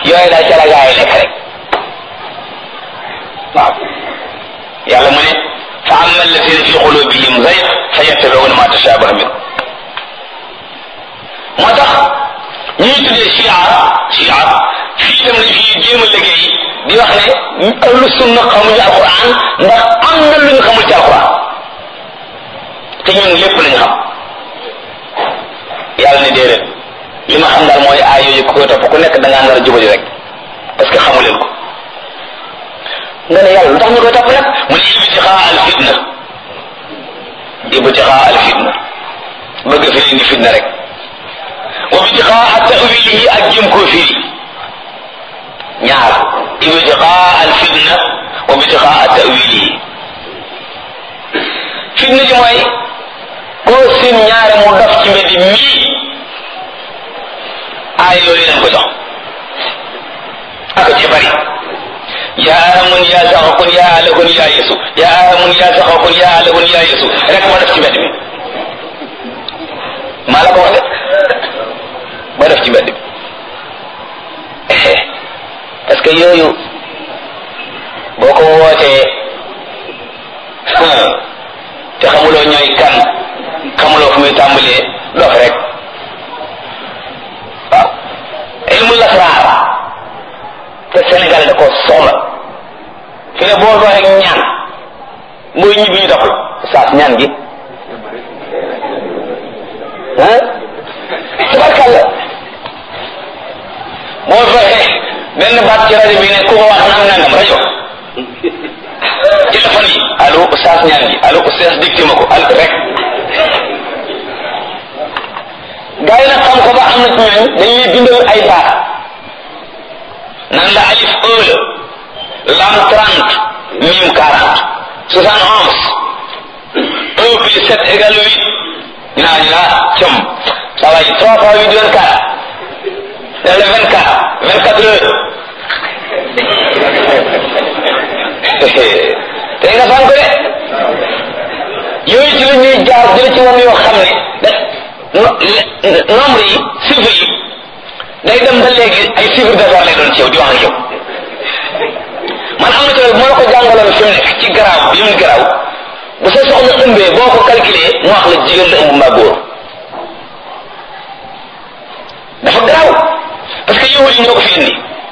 yooyu daal ca la gaa yi nekk rek waaw yàlla mu ne fa amma alladina fi qulubihim zayg fa yattabiuna ma tashabaha min moo tax ñuy tuddee chia chia fii itam lañ fi jéem a liggéey di wax ne ahlu sunna xamuñu alquran ndax am na lu ñu xamul ci alquran te ñun lépp lañ xam yàlla ne déedéet li ma xam daal mooy aay yooyu ku koy topp ku nekk da ngaa nar a jubali rek parce que xamu leen ko nga ne yàlla lu tax ñu koy topp nag mu ne ibtixaa al fitna ibtixaa al fitna bëgg fi indi fitna rek wa ibtixaa tawilihi ak jëm koo firi ñaar ibtixaa al fitna wa ibtixaa tawilihi fitna ji mooy koo seen ñaare mu dof ci mbedd mii aay yooyu lañ ko jox ak ci bari yaa amun yaa saxakun yaa alakun yaa yesu yaa amun yaa saxakun yaa alakun yaa yesu rek ma def ci mbedd mi maa la ko wax de ma def ci mbedd mi parce que yooyu boo ko wootee te xamuloo ñooy kan xamuloo fu muy tàmbalee dof rek waaw ilmu lasraar te Sénégal da ko soxla fi ne boo doxee ñaan mooy ñibbi ñu doxal saas ñaan gi ah tabarkàlla boo doxee benn baat ci rajo bi ne ku ko wax nang nangam rajo téléphone yi allo saas ñaan gi allo saas dicté ma ko al rek gaa yi nag xam ko ba am na ci ñooñ dañuy bindal ay baat nan la alif un la lam trente mim quarante soixante onze un plus sept égale huit ñu naa ñu naa cëm ça va trois fois huit vingt quatre dale vingt quatre vingt quatre heures tey nga fan ko de yooyu ci la ñuy jaar jële ci moom yoo xam ne da nombre yi chiffre yi day dem ba léegi ay chiffre d'affaires lay doon ci yow di wax ak yow man am na ci moo la ko jàngaloon fi mu nekk ci garaaw bi mu garaaw bu sa soxna ëmbee boo ko calculé mu wax la jigéen la ëmb mbaa góor dafa garaaw parce que yow yi ñoo ko fi indi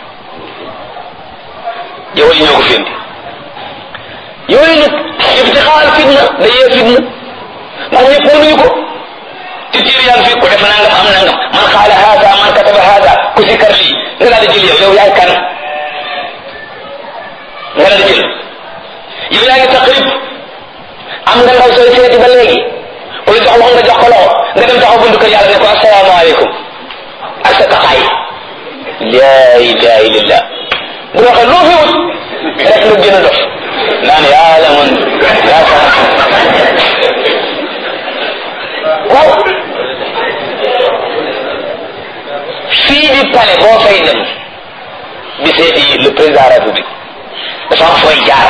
yow yi ñoo ko fi indi yooyu nag ibtixaal fitna day yee fitna ndax ñëpp mënuñu ko ci tiir yaa ngi fi ku def nangam am nangam man xaala haada man kataba haada ku si kar lii nga daal di jël yow yow yaay kan nga daal di jël yow yaa ngi taqrib am nga ndaw sooy seeti ba léegi ku la jox loxo nga jox ko loxo nga dem taxaw buntu kër yàlla ne ko asalaamaaleykum ak sa taxaay laa ilaha illallah bu waxee loo fi wut rek nga gën a dof naan yàlla man yaa sax waaw fii di palais boo fay dem di seeti le président de la république dafa am fooy jaar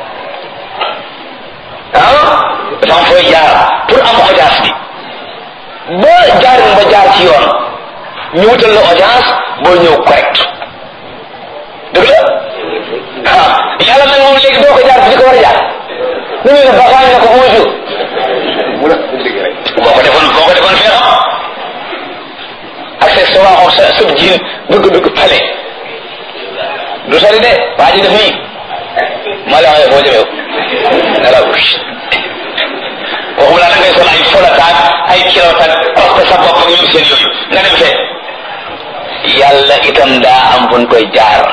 ah dafa am fooy jaar pour am audience bi ba jaar ba jaar ci yoon ñu wutal la audience boo ñëw correct dëgg la ah yàlla nag moom léegi doo ko jaar fi ko war a jaar nu ñu ne baxaañ na ko bonjour boo ko defoon boo ko defoon fee xam accès sa waaxoon sa sëb jiin bëgg dugg pale du sori de waa ji def nii maa la waxee foo jëmee ne la waxuma laa da ngay sol ay folataak ay kilotaak parce sa bopp ak ñoom seen yooyu nga dem fee yàlla itam daa am fu ñu koy jaar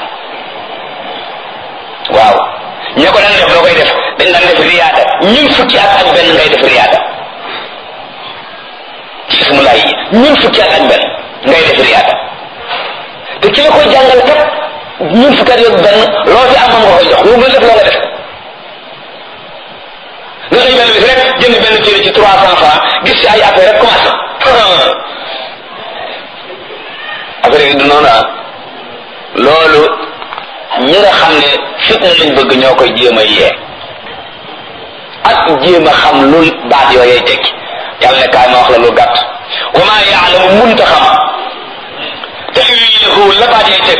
waaw ñoo ko daan def loo koy def dañ daan def riyaada ñun fukki at ak benn ngay def riyaada ci ismulaay yi ñun fukki at ak benn ngay def riyaada te ki la koy jàngal kat ñun fukki at ak benn loo ci am nga koy jox lu def loo nga def nga xëy benn bis rek jënd benn téere ci trois cent francs gis ci ay affaire rek commencé affaire yi du noonu ah loolu ñi nga xam ne fitna lañ bëgg ñoo koy jéem a yee ak jéem a xam lu baat yooyee tekki yàlla ne kaay ma wax la lu gàtt wa maa yaalamu munta xam te la baat yee tekki